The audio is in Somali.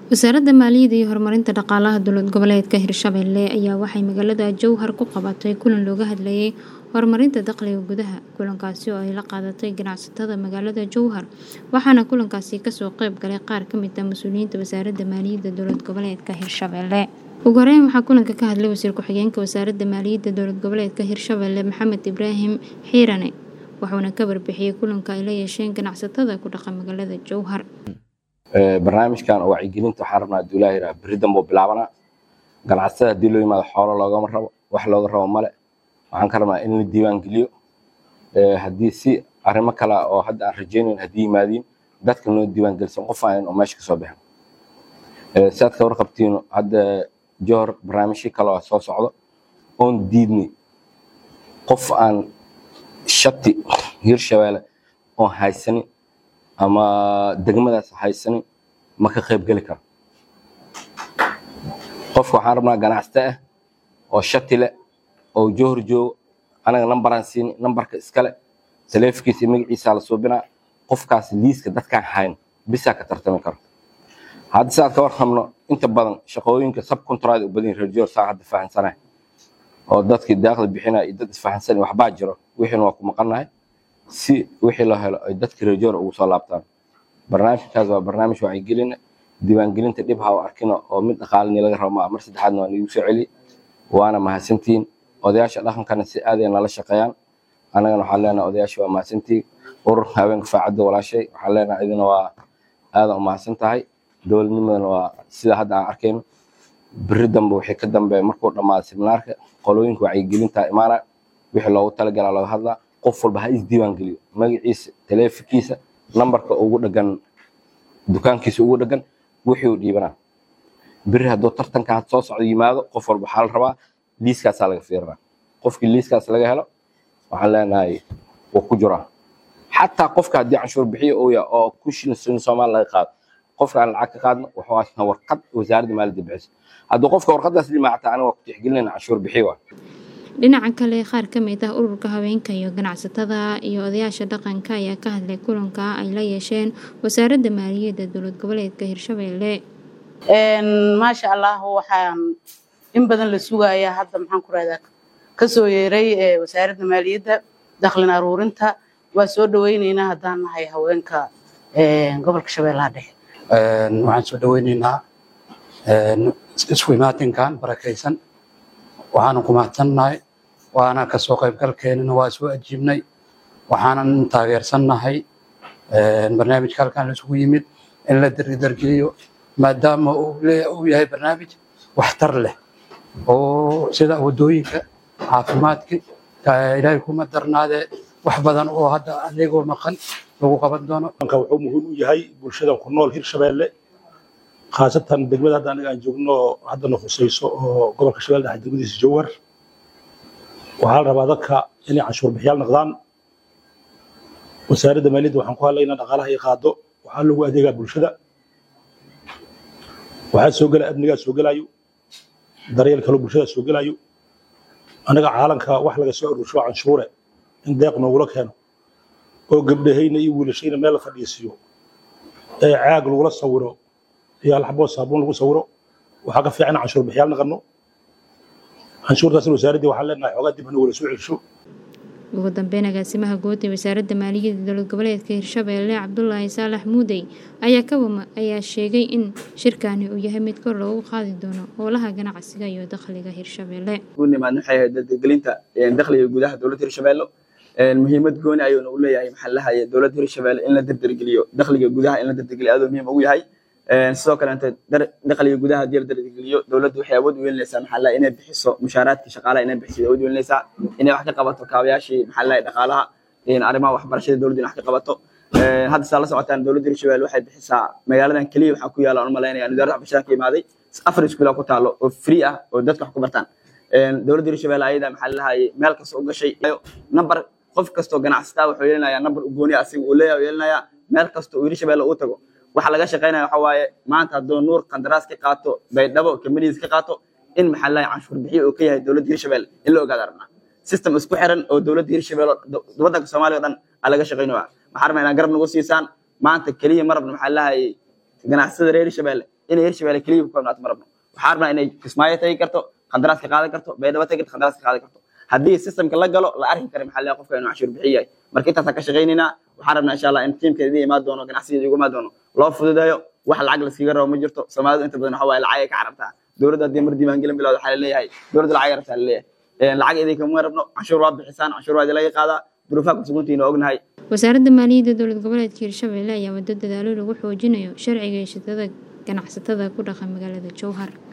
wasaaradda maaliyadda iyo horumarinta dhaqaalaha dowlad goboleedka hirshabelle ayaa waxay magaalada jowhar ku qabatay kulan looga hadlayay horumarinta dakhliga gudaha kulankaasi oo ay la qaadatay ganacsatada magaalada jowhar waxaana kulankaasi kasoo qeyb galay qaar kamid ah mas-uuliyiinta wasaaradda maaliyadda dowlad goboleedka hirshabelle ugu horeyn waxaa kulanka ka hadlay wasiir ku-xigeenka wasaaradda maaliyadda dowlad goboleedka hirshabelle maxamed ibraahim xiirane wuxuuna ka warbixiyey kulanka ay la yeesheen ganacsatada ku dhaqan magaalada jowhar barnaamijkan oo wacyigelinta waxaan rabnaa haduu ilaah yidhaha berri danbuu bilaabanaa ganacsatada haddii loo yimaado xoolo loogama rabo wax looga rabo male waxaan ka rabnaa in la diiwaan geliyo haddii si arrimo kale oo hadda aan rajaynayn haddii yimaadiin dadka noo diiwaan gelisan qof aan oo meesha kasoo bixin si aad ka warqabtiin hadda johor barnaamijyo kale oo soo socdo oon diidnay qof aan shati hirshabeelle oon haysanin ama degmadaas haysanin ma ka qayb geli karo qofka waxaan rabnaa ganacsato ah oo shati leh oo johor joogo anaga nambaraan siini nambarka iskale taleefonkiisa iyo magaciisa la suubinaa qofkaas liiska dadkaan hayn bisaa ka tartami karo hadda si aad ka warqabno inta badan shaqooyinka subcontract u badan reer johor saa hadda fahansanay oo dadkii daaqda bixinaya iyo dad isfahansan waxbaa jiro wixiina waa ku maqannahay si wixii loo helo ay dadka reer johor ugu soo laabtaan barnaamijkaas waa barnaamij wacyigelina diiwaangelinta dhib ha u arkina oo mid dhaqaalini laga rabo maa mar saddexaadna waa niigu soo celi waana mahadsantihiin odayaasha dhaqankana si aaday nala shaqeeyaan annagana waxaan leenahay odayaasha waa mahadsantihiin ururka haweenka faacadda walaashay waxaan leenahay idina waa aadan u mahadsan tahay dowladnimadana waa sida hadda aan arkayno berri dambe wixii ka dambeeya markuu dhammaado seminaarka qolooyinka wacyigelinta imaana wixii loogu talagalaa looga hadlaa qof walba ha isdiiwaan geliyo magaciisa taleefonkiisa nambarka ugu dhagan dukaankiisa ugu dhagan wixii uu dhiibanaa beri hadduu tartanka had soo socdo yimaado qof walba waxaa la rabaa liiskaasaa laga fiirinaa qofkii liiskaas laga helo waxaan leenahay wuu ku jiraa xataa qofka haddii canshuur bixiyo uu yahay oo ku shilin soomaali laga qaado qofka aan lacag ka qaadno wuxuu haystaa warqad wasaaradda maaliyadda bixiso hadduu qofka warqadaas limaacata aniga waa ku tixgelinayna canshuur bixiyo waa dhinaca kale qaar ka mid ah ururka haweenka iyo ganacsatada iyo odayaasha dhaqanka ayaa ka hadlay kulanka ay la yeesheen wasaaradda maaliyadda dowlad goboleedka hirshabelle maasha allah waxaan in badan la sugayaa hadda maxaan ku rahdaa kasoo yeeray wasaaradda maaliyadda daklin aruurinta waa soo dhaweyneynaa haddaan nahay haweenka gobolka shabeellaha dhexe waxaan soo dhaweyneynaa isku imaatinkan barakaysan waxaanan ku mahadsannahay waana kasoo qaybgalkeenana waa soo ajiibnay waxaanan taageersannahay barnaamijka halkan laisugu yimid in la dardargeliyo maadaama uu yahay barnaamij waxtar leh oo sida wadooyinka caafimaadka ilaahay kuma darnaadee wax badan oo hadda adeegoo maqan lagu qaban doono wuxuu muhiim u yahay bulshada ku nool hirshabeelle khaasatan degmada hadda aniga aan joogno haddana khusayso oo gobolka shabeelle dhexe degmadiisa jowhar waxaa la rabaa dadka inay canshuur bixiyaal noqdaan wasaaradda maaliyadda waxaan ku hadlaynaa dhaqaalaha ay qaado waxaa lagu adeegaa bulshada waxaa soo gela amnigaa soo gelayo daryeel kaloo bulshada soo gelayo anaga caalanka wax laga soo aruursho canshuure in deeq noogula keeno oo gabdhahayna iyo wiilashayna meel la fadhiisiiyo ee caag lagula sawiro iyo alxaboo saabuun lagu sawiro waxaa ka fiican canshuur bixiyaal naqano canshuurtaasna wasaaraddii waxaan leenahay xoogaa dib hana wala soo celsho ugu dambeyn agaasimaha guud ee wasaaradda maaliyadda dowlad goboleedka hirshabelle cabdulaahi saalax muudey ayaa kawama ayaa sheegay in shirkani uu yahay mid kor loogu qaadi doono howlaha ganacsiga iyo dakhliga hirshabelle nimaadna waxay ahayd dardargelinta dakhliga gudaha dowladda hirshabelle muhiimad gooni ayuuna u leeyahay maxaa lahaye dowladda hirshabelle in la dardargeliyo dakhliga gudaha in la dardargeliyo aaduu muhiim ugu yahay sidoo kaleeto dakhliga gudaha haddii la dardargeliyo dowladdu waxay awood u yeelinaysaa maxaa lahaye inay bixiso mushaaraadka shaqaalaha inay bixiso awood u yeelinaysaa inay wax ka qabato kaabayaashii maxaa lahaye dhaqaalaha arrimaha waxbarashada dowladdu in wax ka qabato hadda saa la socotaan dowladda hirshabelle waxay bixisaa magaaladan keliya waxaa ku yaala aan u malaynaya wasaaradda waxbarashada ka imaaday afar iskuula ku taalo oo free ah oo dadka wax ku bartaan dowladda hirshabelle ayada maxaa lahaye meel kasta u gashay number qof kastoo ganacsataa wuxuu yeelinayaa number u gooni asiga uu leeyahay yeelinayaa meel kasta uu hirshabelle uu tago waxa laga shaqeynaya waxa waaye maanta hadduu nuur qandaraas ka qaato baydhabo kamaniis ka qaato in maxaa lahaye canshuur bixiyo uu ka yahay dowladda hirshabelle in la ogaada rabnaa system isku xiran oo dowladda hirshabelle waddanka soomaaliya o dhan aa laga shaqeynaya waxaan rabnaa inaa garab nagu siisaan maanta keliya ma rabna maxaa lahaye ganacsada reer hirshabelle inay hirshabelle keliya ku koobnaato ma rabno waxaan rabnaa inay kismaayo tagi karto qandaraaska qaadan karto baydhabo tagi karto qandaraaska qaadan karto haddii systemka la galo la arki kara maxaa la qofka inuu cashuur bixiyo yahay marka intaasaan ka shaqaynaynaa waxaan rabnaa insha allah in tiimkeeda idin imaan doono ganacsiga idigu imaan doono loo fududeeyo wax lacag laskaga rabo ma jirto soomaalidu inta badan waxa waaye lacag ay ka carabtaa dowladda haddii mar diiwaangelin bilowda waxaa laleeyahay dowladda lacag ay rabtaa laleeyahay lacag idinkama rabno canshuur waa bixisaan canshuur waa idinlaga qaadaa duruufaha kusuguntiina ognahay wasaaradda maaliyadda dowlad goboleedka hirshabelle ayaa waddo dadaalo lagu xoojinayo sharciga heshiisyada ganacsatada ku dhaqan magaalada jowhar